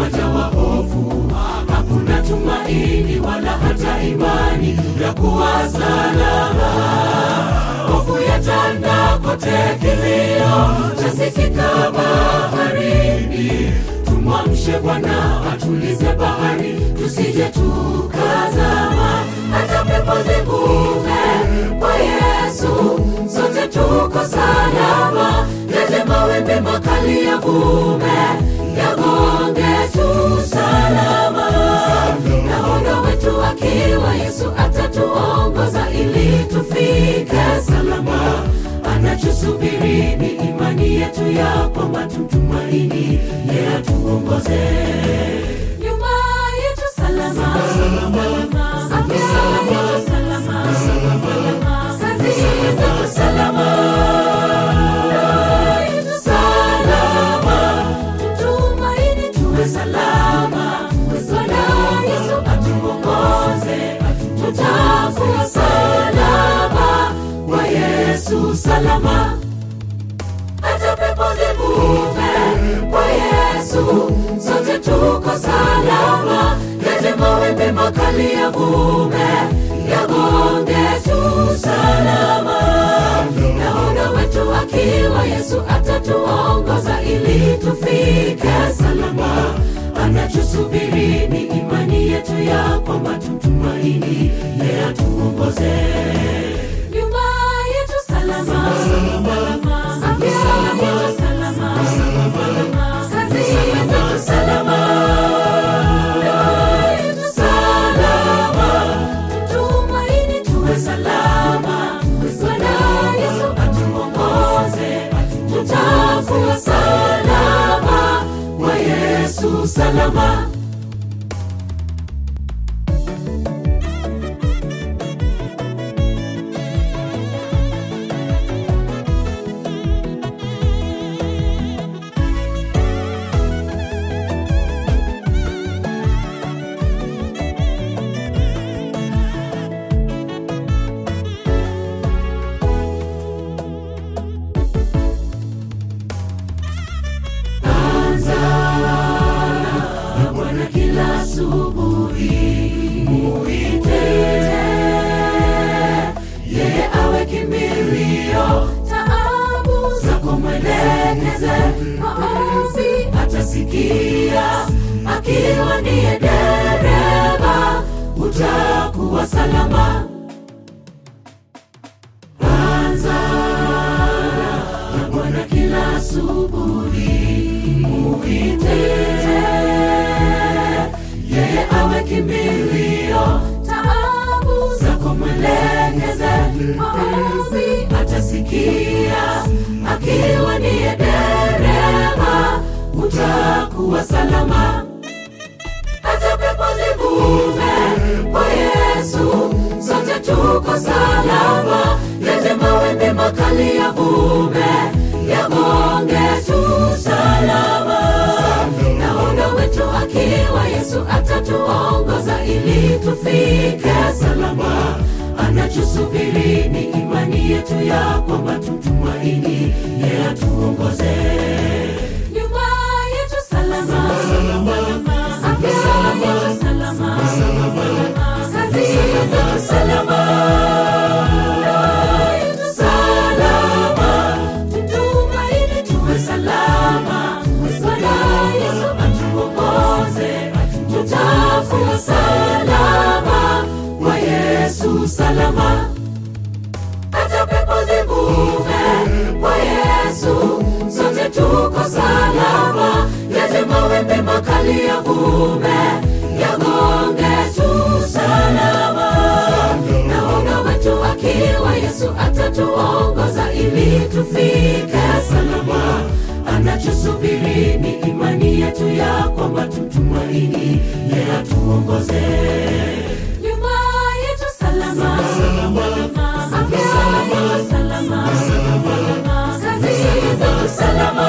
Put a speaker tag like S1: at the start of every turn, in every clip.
S1: wajawa hofu, hakuna tumaini wala hata imani ya kuwa salama. Hofu yatanda kote, kilio chasikika baharini. Tumwamshe Bwana atulize bahari, tusije tukazama. Hata pepo zivume kwa Yesu, sote tuko salama. Yaje mawimbi makali yavume, yagonge tu salama. Nahodha wetu akiwa Yesu atatuongoza ili tufike salama. Anachosubiri ni imani yetu ya kwamba tumtumaini, yeye atuongoze nyuma yetu salama, afya yetu salama, kazi yetu salama, ndoa yetu salama, tutumaini tuwe salama. Bwana Yesu atuongoze, tutakuwa salama kwa Yesu salama hata pepo zivume kwa Yesu, sote tuko salama. Yaje mawimbi makali yavume, yagonge tu salama. Nahodha wetu akiwa Yesu atatuongoza ili tufike salama. Anachosubiri ni imani yetu ya kwamba tumtumaini, yeye atuongoze nyuma yetu salama, afya yetu salama, kazi yetu salama, ndoa yetu salama, tumaini tuwe salama. Bwana Yesu atuongoze, tutakuwa salama kwa Yesu salama. Anza na Bwana kila asubuhi, muite yeye awe kimbilio, taabu zako mwelekeze, maombi atasikia, akiwa ndiye dereva, utakuwa salama. Anza na Bwana kila asubuhi, muite yeye awe kimbilio, taabu zako mwelekeze, maombi atasikia, akiwa ndiye dereva, utakuwa salama hata pepo zivume kwa Yesu, sote tuko salama. Yaje mawimbi makali yavume, yagonge tu salama. Nahodha wetu akiwa Yesu atatuongoza ili tufike salama. Anachosubiri ni imani yetu ya kwamba tumtumaini, yeye atuongoze nyuma yetu salama, afya yetu salama, kazi yetu salama, ndoa yetu salama, tutumaini tuwe salama. Bwana Yesu atuongoze, tutakuwa salama kwa Yesu salama hata pepo zivume kwa Yesu, sote tuko salama. Yaje mawimbi makali yavume, yagonge tu salama. Nahodha wetu akiwa Yesu atatuongoza ili tufike salama. Anachosubiri ni imani yetu ya kwamba tumtumaini, yeye atuongoze nyuma yetu salama, afya yetu salama, kazi yetu salama,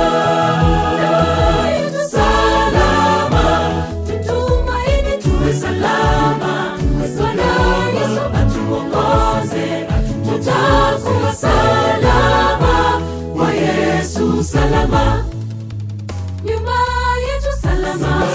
S1: ndoa yetu salama, tutumaini tuwe salama. Bwana Yesu atuongoze, tutakuwa salama kwa Yesu salama nyuma yetu salama,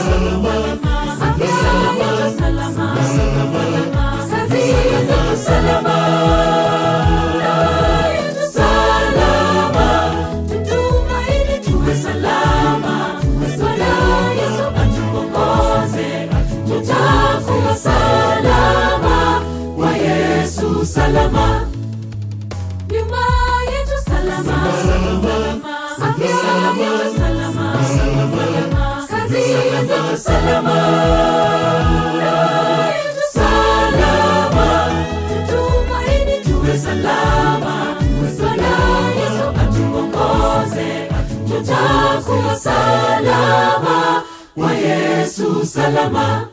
S1: yesu salama nyumba yetu salama afya yetu salama kazi yetu salama ndoa yetu salama tutumaini tuwe salama bwana yesu atuongoze tutakuwa salama kwa yesu salama